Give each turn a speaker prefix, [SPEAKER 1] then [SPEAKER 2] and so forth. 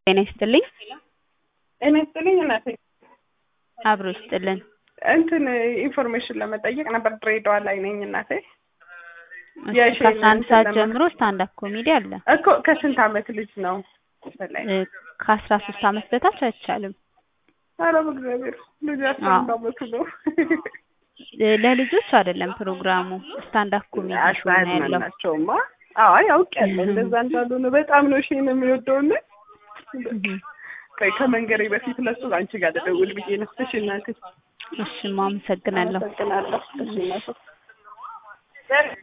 [SPEAKER 1] ጤና ይስጥልኝ።
[SPEAKER 2] ጤና ይስጥልኝ እናቴ።
[SPEAKER 1] አብሮ ይስጥልን።
[SPEAKER 2] እንትን ኢንፎርሜሽን ለመጠየቅ ነበር። ድሬዳዋ ላይ ነኝ እናቴ።
[SPEAKER 1] እሺ፣
[SPEAKER 2] የሺ
[SPEAKER 1] ከአስራ አንድ ሰዓት
[SPEAKER 2] ለማ-
[SPEAKER 1] ጀምሮ ስታንድ አፕ ኮሜዲ አለ።
[SPEAKER 2] እኮ ከስንት አመት ልጅ ነው? በላይ
[SPEAKER 1] እ፣ ከአስራ ሶስት አመት በታች አይቻልም።
[SPEAKER 2] ኧረ በእግዚአብሔር ልጅ አስራ አንድ
[SPEAKER 1] አዎ።
[SPEAKER 2] አመቱ ነው።
[SPEAKER 1] እ፣ ለልጆች አይደለም ፕሮግራሙ ስታንድ አፕ ኮሜዲ ሾው ነው ያለው።
[SPEAKER 2] አያዝናናቸውማ። አዎ ያውቃለሁ እንደዛ እንዳልሆነ በጣም ነው ሺን የሚወደውና
[SPEAKER 1] እህ፣
[SPEAKER 2] ቆይ ከመንገሬ በፊት ለሱ አንቺ ጋር ልደውል ብዬ ነው። እሺ እናቴ
[SPEAKER 1] እሺ፣ አመሰግናለሁ።
[SPEAKER 2] አመሰግናለሁ። እሺ እናቴ